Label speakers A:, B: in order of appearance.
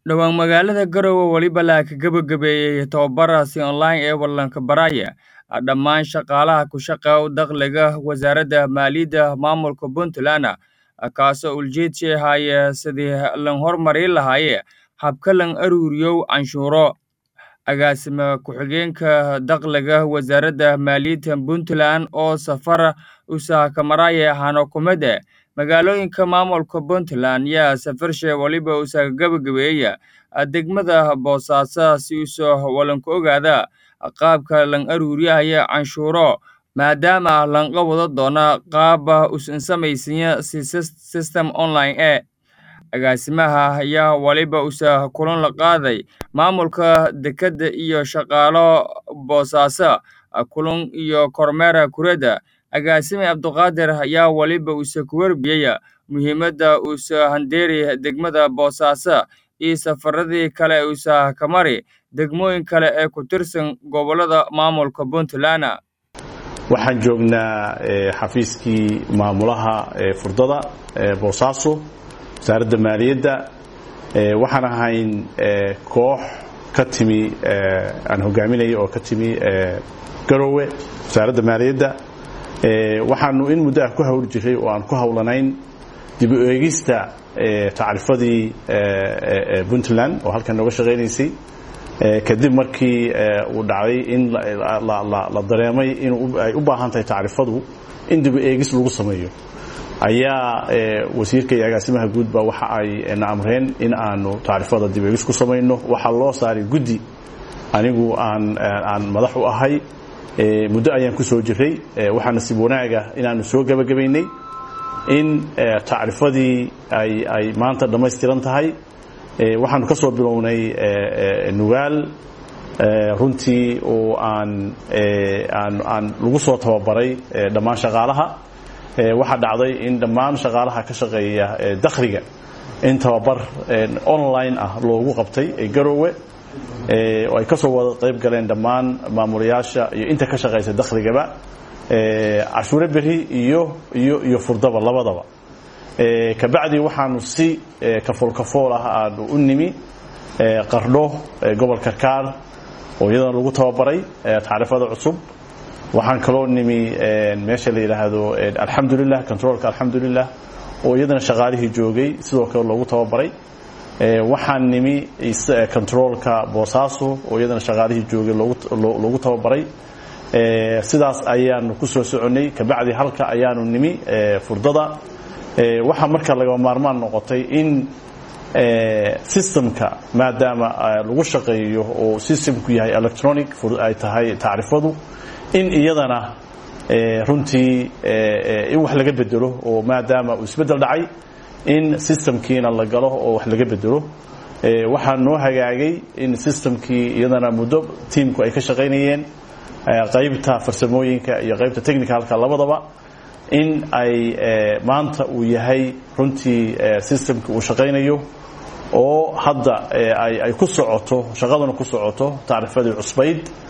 A: dhowaan magaalada garowe weliba la gabagabeeyey tababaraasi online ee wallanka baraya dhammaan shaqaalaha ku shaqeeya dakhliga wasaaradda maaliyadda maamulka puntland kaasoo ujeedkii haya sidii lan hormarin lahaaye habka lan aruuriyow canshuuro agaasima ku-xigeenka dakhliga wasaaradda maaliyadda puntland oo safar usahakamaraya hanokumade magaalooyinka maamulka puntland yaa safarshe weliba usaga gabagabeeya degmada boosaaso si usoo walanku ogaada qaabka lan aruuriyahaya canshuuro maadaama lanqa wada doona qaaba usan samaysanya system online e agaasimaha ayaa weliba usa kulan la qaaday maamulka dekedda iyo shaqaalo boosaaso kulan iyo kormeera kuradda agaasime cabduqaadir ayaa weliba usa ku warbiyey muhiimadda usa handeeri degmada boosaaso iyo safaradii kale usa kamari degmooyin kale ee ku tirsan gobollada maamulka puntland
B: waxaan joognaa xafiiskii maamulaha furdada boosaaso wasaaradda maaliyadda waxaan ahayn koox ka timi aan hogaaminaya oo ka timi garowe wasaaradda maaliyadda waxaanu in muddo ah ku hawl jiray oo aan ku hawlanayn dib u eegista tacrifadii puntland oo halkan nooga shaqaynaysay kadib markii uu dhacday in la dareemay in ay u baahan tahay tacrifadu in dib u eegis lagu sameeyo ayaa wasiirka iyo agaasimaha guudba waxa ay na amreen in aanu tacrifada dib eegis ku samayno waxaa loo saaray guddi anigu aan aan madax u ahay muddo ayaan ku soo jiray waxaa nasiib wanaaga inaanu soo gebagabaynay in tacrifadii ay ay maanta dhammaystiran tahay waxaanu ka soo bilownay nugaal runtii oo aan aan aan lagu soo tababaray dhammaan shaqaalaha waxaa dhacday in dhammaan shaqaalaha ka shaqeeya dakhliga in tababar online ah loogu qabtay garowe oo ay ka soo wada qayb galeen dhammaan maamulayaasha iyo inta ka shaqaysa dakhligaba cashuure beri iyo iyo iyo furdaba labadaba kabacdi waxaanu si kafoolkafool ah aanu u nimi qardho gobol karkaar oo iyadana lagu tababaray tacrifada cusub waxaan kaloo nimi meesha la yidhaahdo alxamdulilah controlka alxamdulilah oo iyadana shaqaalihii joogay sidoo kale loogu tababaray waxaan nimi controlka boosaaso oo iyadana shaqaalihii joogay loogu tababaray sidaas ayaanu ku soo soconnay kabacdi halka ayaanu nimi furdada waxaa marka lagaba maarmaan noqotay in systemka maadaama lagu shaqeeyo oo systemku yahay electronic ay tahay tacrifadu in iyadana runtii in wax laga bedelo oo maadaama uu isbeddel dhacay in systemkiina la galo oo wax laga bedelo waxaa noo hagaagay in systemkii iyadana muddo tiamku ay ka shaqaynayeen qaybta farsamooyinka iyo qaybta technicalka labadaba in ay maanta uu yahay runtii systemki uu shaqaynayo oo hadda ay ku socoto shaqaduna ku socoto tacrifadii cusbayd